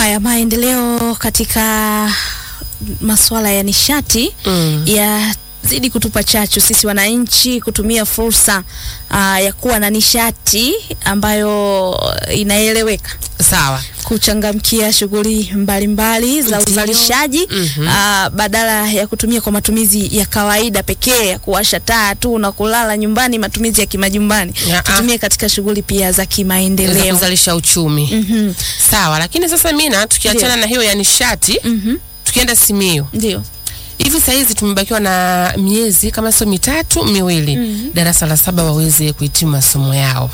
Haya, maendeleo katika masuala ya nishati Mm. yazidi kutupa chachu sisi wananchi kutumia fursa aa, ya kuwa na nishati ambayo inaeleweka Sawa. kuchangamkia shughuli mbalimbali za Ndio. uzalishaji Mhm. aa, badala ya kutumia kwa matumizi ya kawaida pekee ya kuwasha taa tu na kulala nyumbani, matumizi ya kimajumbani, Ya, ah. tutumie katika shughuli pia za Za kimaendeleo. kuzalisha uchumi. Mhm. Sawa, lakini sasa mina tukiachana Ndio. na hiyo ya nishati, Mhm. tukienda Simiyu. Ndio. Hivi saa hizi tumebakiwa na miezi kama sio mitatu miwili, darasa la saba waweze kuhitimu masomo yao.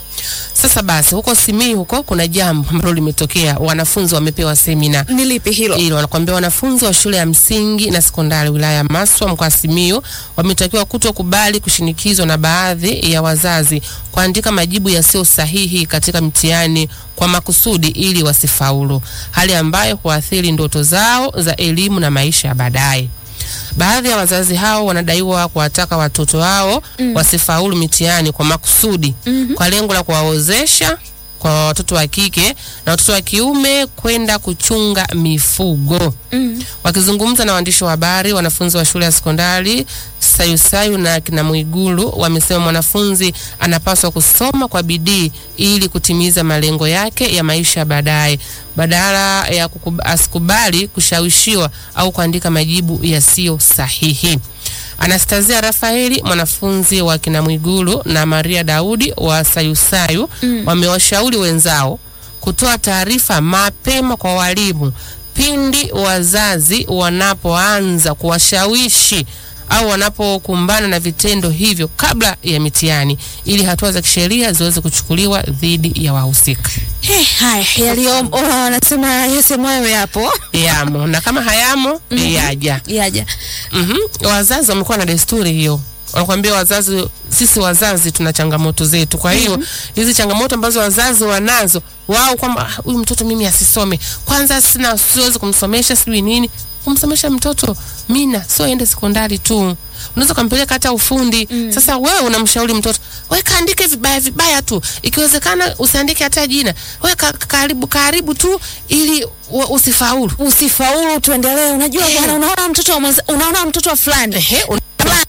Sasa basi, huko Simiyu huko kuna jambo ambalo limetokea, wanafunzi wamepewa semina Ni lipi hilo? hilo wanakuambia wanafunzi wa shule ya msingi na sekondari wilaya ya Maswa mkoa wa Simiyu wametakiwa kutokubali kushinikizwa na baadhi ya wazazi kuandika majibu yasiyo sahihi katika mtihani kwa makusudi ili wasifaulu, hali ambayo huathiri ndoto zao za elimu na maisha ya baadaye. Baadhi ya wazazi hao wanadaiwa kuwataka watoto wao wasifaulu mitihani kwa makusudi kwa lengo la kuwaozesha kwa watoto wa kike na watoto wa kiume kwenda kuchunga mifugo. Mm. Wakizungumza na waandishi wa habari, wanafunzi wa shule ya sekondari Sayusayu na kina Mwigulu wamesema mwanafunzi anapaswa kusoma kwa bidii ili kutimiza malengo yake ya maisha ya baadaye, badala ya kukub- asikubali kushawishiwa au kuandika majibu yasiyo sahihi. Anastazia Rafaeli mwanafunzi wa kina Mwigulu na Maria Daudi wa Sayusayu wamewashauri wenzao kutoa taarifa mapema kwa walimu pindi wazazi wanapoanza kuwashawishi au wanapokumbana na vitendo hivyo kabla ya mitihani ili hatua za kisheria ziweze kuchukuliwa dhidi ya wahusika. Eh, haya yaliyo oh, wanasema yasemwayo yapo Yamo na kama hayamo yaja. yaja. Mhm. Wazazi wamekuwa na desturi hiyo, wanakuambia wazazi, sisi wazazi tuna changamoto zetu. Kwa hiyo hizi changamoto ambazo wazazi wanazo wao, kwamba "Ah, huyu mtoto mimi asisome, kwanza sina, siwezi kumsomesha, sijui nini. Kumsomesha mtoto mina sio ende sekondari tu, unaweza kumpeleka hata ufundi. Sasa wewe unamshauri mtoto wewe kaandike vibaya vibaya tu, ikiwezekana usiandike hata jina, wewe ka, karibu karibu tu ili wa- usifaulu. Usifaulu, tuendelee. Unajua Eh. bwana, unaona mtoto wa mwenza, unaona mtoto wa fulani Ehe, un-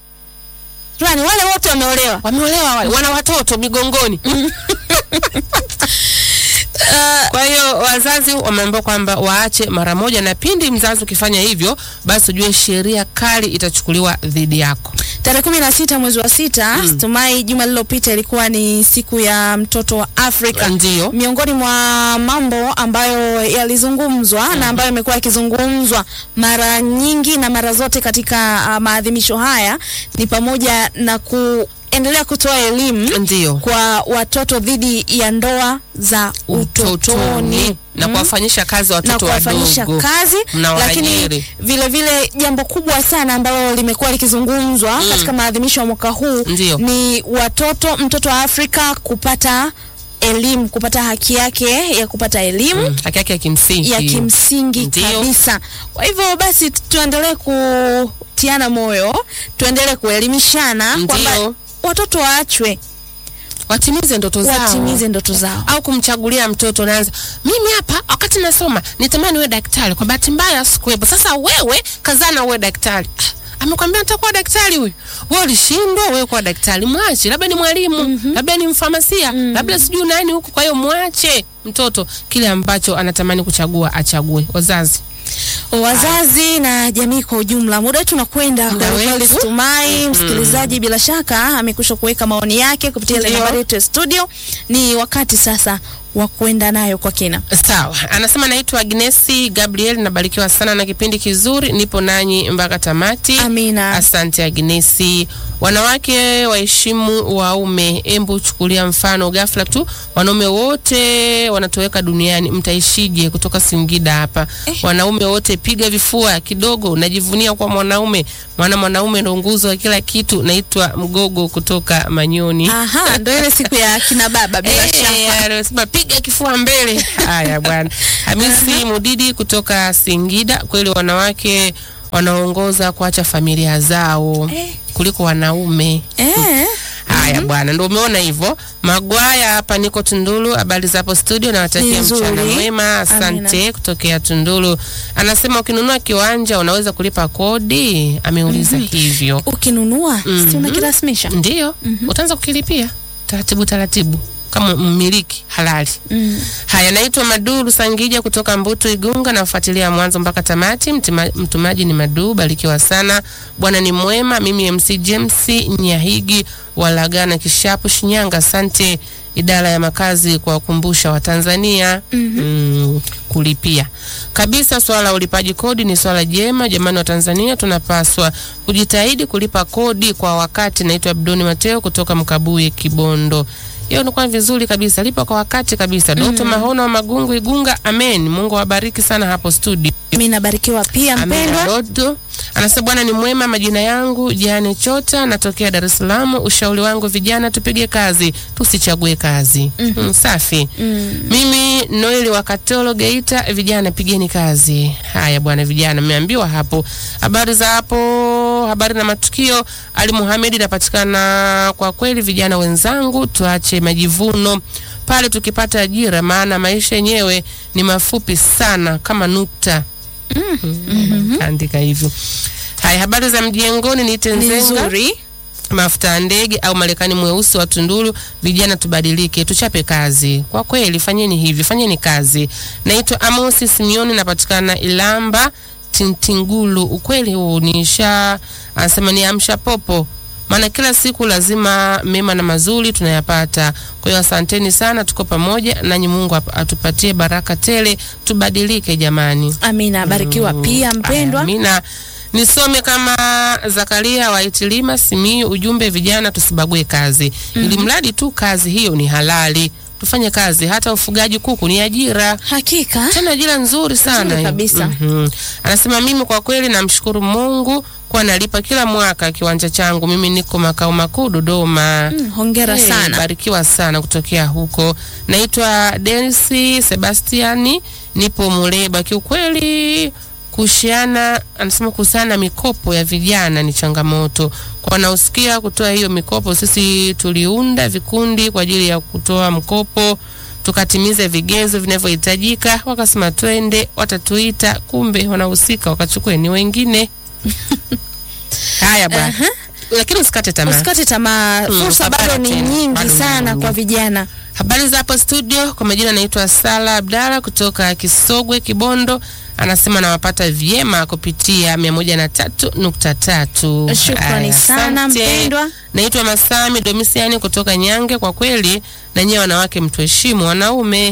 fulani, wale wote wameolewa. wameolewa wale, wana watoto migongoni. Kwa hiyo wazazi wameambiwa kwamba waache mara moja, na pindi mzazi ukifanya hivyo, basi ujue sheria kali itachukuliwa dhidi yako. Tarehe kumi na sita mwezi wa sita Stumai, juma lililopita ilikuwa ni siku ya mtoto wa Afrika. Ndio. Miongoni mwa mambo ambayo yalizungumzwa na ambayo yamekuwa yakizungumzwa mara nyingi na mara zote katika uh, maadhimisho haya ni pamoja na kuendelea kutoa elimu Ndio. kwa watoto dhidi ya ndoa za utotoni Utotoni na Mm. kuwafanyisha kazi na watoto kuwafanyisha wadogo. kazi, Mnawaajiri. lakini vile vile jambo kubwa sana ambalo limekuwa likizungumzwa katika maadhimisho ya mwaka huu Ndio. ni watoto, mtoto wa Afrika kupata elimu, kupata haki yake ya kupata elimu Mm, haki yake ya kimsingi. ya kimsingi Ndio. kabisa. Kwa hivyo basi tu- tuendelee kutiana moyo, tuendelee kuelimishana kwamba Ndio. watoto waachwe Watimize ndoto zao. watimize ndoto zao. au kumchagulia mtoto naanza mimi hapa wakati nasoma nitamani uwe daktari kwa bahati mbaya sikuwepo sasa wewe kazana uwe daktari Ah, amekwambia nitakuwa daktari huyu wewe ulishindwa wewe kuwa daktari mwache labda ni mwalimu labda ni mfamasia labda sijui nani huku kwa hiyo mwache mtoto kile ambacho anatamani kuchagua achague wazazi wazazi na jamii kwa ujumla. Muda wetu unakwenda Muda kwa kweli. wetu. Tumai msikilizaji, bila shaka amekwisha kuweka maoni yake kupitia ile Ndio. nambari yetu ya studio. Ni wakati sasa wa kwenda nayo kwa kina. Sawa, anasema naitwa Agnesi Gabriel, nabarikiwa sana na kipindi kizuri, nipo nanyi mpaka tamati. Amina. Asante Agnesi. Wanawake waheshimu waume. Embu chukulia mfano ghafla tu, wanaume wote wanatoweka duniani, mtaishije? Kutoka Singida hapa. Wanaume wote piga vifua kidogo, najivunia kwa mwanaume, maana mwanaume ndo nguzo ya kila kitu. Naitwa Mgogo kutoka Manyoni. Aha, ndio ile siku ya kina baba bila Eh, shaka. anasema piga kifua mbele. Haya bwana. Hamisi Mudidi kutoka Singida, kweli wanawake wanaongoza kuacha familia zao Eh. kuliko wanaume. Eh, Haya bwana, ndio umeona hivyo. Magwaya hapa, niko Tunduru. Habari za hapo studio, nawatakia Nzuri. mchana mwema. Asante kutokea Tunduru. Anasema ukinunua kiwanja unaweza kulipa kodi, ameuliza hivyo. Ukinunua si unakirasmisha? Ndio, utaanza kukilipia taratibu taratibu kama mmiliki halali. Mm. Haya, naitwa Maduru Sangija kutoka Mbutu Igunga, nafuatilia mwanzo mpaka tamati. Mtima, mtumaji ni Madu, barikiwa sana. Bwana ni mwema. Mimi MC James Nyahigi Walagana Kishapu Shinyanga. Asante idara ya makazi kwa kukumbusha Watanzania mm, kulipia kabisa. Swala la ulipaji kodi ni swala jema jamani, wa Tanzania tunapaswa kujitahidi kulipa kodi kwa wakati. Naitwa Abdoni Mateo kutoka Mkabuye Kibondo. Hiyo inakuwa vizuri kabisa, lipa kwa wakati kabisa. Doto Mahona wa Magungu Igunga, amen. Mungu awabariki sana hapo studio. Mimi nabarikiwa pia Amina mpendwa. Dodo anasema Bwana ni mwema. Majina yangu Jane Chota, natokea Dar es Salaam. Ushauri wangu vijana, tupige kazi, tusichague kazi. Mm, safi. Mimi Noeli wa Katolo Geita, vijana pigeni kazi. Haya bwana, vijana mmeambiwa hapo. Habari za hapo, habari na matukio. Ali Muhamed napatikana. Kwa kweli vijana wenzangu, tuache majivuno pale tukipata ajira, maana maisha yenyewe ni mafupi sana kama nukta. Andika hivyo. Haya, habari za mjengoni, niite Ni Nzenga nzuri. mafuta ya ndege au Marekani mweusi wa Tunduru. Vijana tubadilike, tuchape kazi. Kwa kweli, fanyeni hivi, fanyeni kazi. Naitwa Amosi Simioni, napatikana Ilamba Tintingulu. Ukweli huu nisha anasema ni amsha popo, maana kila siku lazima mema na mazuri tunayapata. Kwa hiyo asanteni sana, tuko pamoja nanyi. Mungu ap- atupatie baraka tele, tubadilike jamani. Amina, barikiwa pia mpendwa. Amina. Nisome kama Zakaria wa Itilima Simiyu, ujumbe vijana tusibague kazi, ili mradi tu kazi hiyo ni halali, tufanye kazi. Hata ufugaji kuku ni ajira, Hakika. tena ajira nzuri sana Nzuri kabisa. Mhm. Anasema mimi kwa kweli namshukuru Mungu kwa nalipa kila mwaka kiwanja changu. Mimi niko makao makuu Dodoma. Mm, hongera Hey, sana. Barikiwa sana kutokea huko. Naitwa Denisi Sebastiani, nipo Muleba. Kiukweli kushiana, anasema kuhusiana mikopo ya vijana ni changamoto kwa wanaosikia kutoa hiyo mikopo. Sisi tuliunda vikundi kwa ajili ya kutoa mkopo tukatimize vigezo vinavyohitajika, wakasema twende, watatuita, kumbe wanahusika wakachukue ni wengine. Haya bwana, lakini usikate tamaa. Usikate tamaa, Mm, fursa utapata bado ni tena. nyingi Bado ni sana nyingi. kwa vijana. Habari za hapo studio, kwa majina naitwa Sala Abdalla kutoka Kisogwe Kibondo. Anasema nawapata vyema kupitia mia moja na tatu nukta tatu. Shukrani Aya, sana, asante. mpendwa. Naitwa Masami Domisiani kutoka Nyange. Kwa kweli na nyewe wanawake mtuheshimu wanaume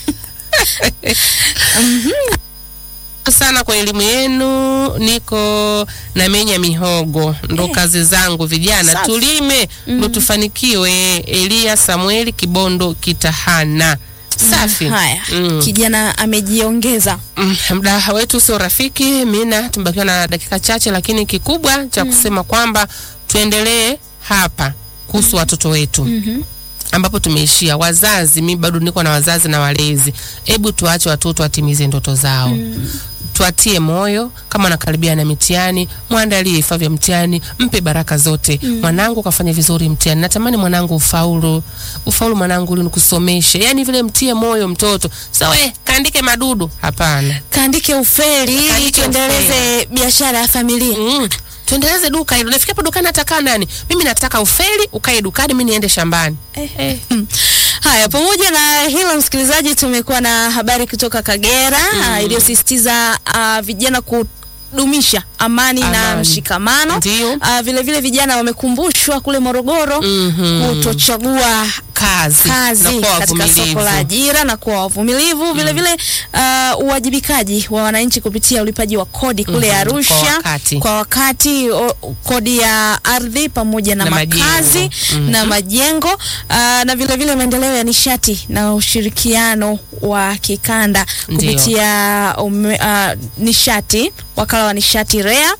sana kwa elimu yenu. Niko na menya mihogo, ndo Eh. kazi zangu. Vijana Safi. tulime ndo tufanikiwe. Elia Samueli Kibondo Kitahana. Safi. Haya, Mm. kijana amejiongeza. Mm, muda wetu sio rafiki mina, tumebakiwa na dakika chache, lakini kikubwa cha kusema kwamba tuendelee hapa kuhusu watoto wetu Mhm. ambapo tumeishia. Wazazi, mi bado niko na wazazi na walezi, hebu tuache watoto watimize ndoto zao tuatie moyo kama wanakaribia na mitihani, mwandalie vifaa vya mtihani, mpe baraka zote. Mwanangu kafanya vizuri mtihani, natamani mwanangu ufaulu, ufaulu mwanangu, ili nikusomeshe. Yani vile mtie moyo mtoto. So we kaandike madudu? Hapana. Kaandike ufeli ili Kaandike tuendeleze biashara ya familia. Mm. Tuendeleze duka hilo. Nafika hapo dukani atakaa nani? Mimi nataka ufeli ukae dukani, mimi niende shambani. Eh. Haya, pamoja na hilo msikilizaji, tumekuwa na habari kutoka Kagera ah, iliyosisitiza ah, vijana kudumisha amani, na Amani. mshikamano. Ndio. Ah, vile vile vijana wamekumbushwa kule Morogoro Mhm. kutochagua Kazi, kazi na kuwa katika soko wavumilivu. la ajira na kuwa wavumilivu vile vile uh, uwajibikaji wa wananchi kupitia ulipaji wa kodi kule Mhm, Arusha kwa wakati. kwa wakati, o, kodi ya ardhi pamoja na, Na makazi majengo. Mhm. na majengo uh, na vile vile maendeleo ya nishati na ushirikiano wa kikanda Ndio. kupitia ume, uh, nishati wakala wa nishati REA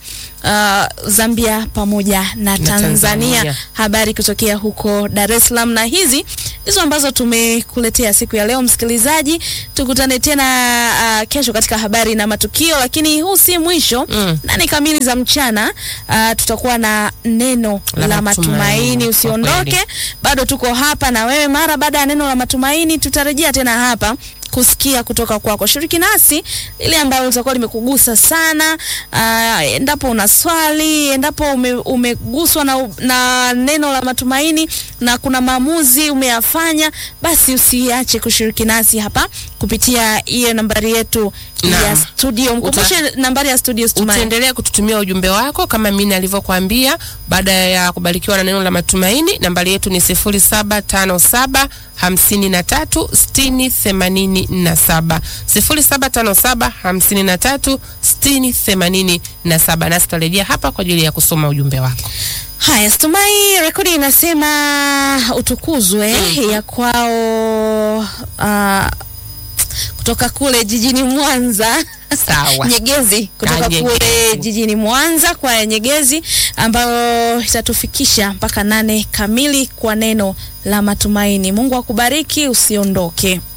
uh, Zambia pamoja na, Tanzania. Tanzania. Habari kutokea huko Dar es Salaam, na hizi ndizo ambazo tumekuletea siku ya leo. Msikilizaji, tukutane tena uh, kesho katika habari na matukio, lakini huu si mwisho Mm. nane kamili za mchana uh, tutakuwa na neno la, La matumaini. matumaini, kwa Usiondoke, kweli. bado tuko hapa na wewe. Mara baada ya neno la matumaini, tutarejea tena hapa kusikia kutoka kwako. Shiriki nasi lile ambalo litakuwa limekugusa sana. Uh, endapo una swali, endapo ume, umeguswa na, na neno la matumaini na kuna maamuzi umeyafanya, basi usiache kushiriki nasi hapa kupitia hiyo nambari yetu ya Naam. studio. Mkumbushe nambari ya studio Stumai. utaendelea kututumia ujumbe wako kama mimi nilivyokuambia baada ya kubarikiwa na neno la matumaini nambari yetu ni 0757 53 60 87 0757 53 60 87 nasi tutarejea hapa kwa ajili ya kusoma ujumbe wako Haya, Stumai, rekodi inasema utukuzwe ya kwao uh, kutoka kule jijini Mwanza. Sawa. Nyegezi kutoka Ah, Nyegezi. kule jijini Mwanza kwa ya Nyegezi ambayo itatufikisha mpaka nane kamili kwa neno la matumaini. Mungu akubariki, usiondoke.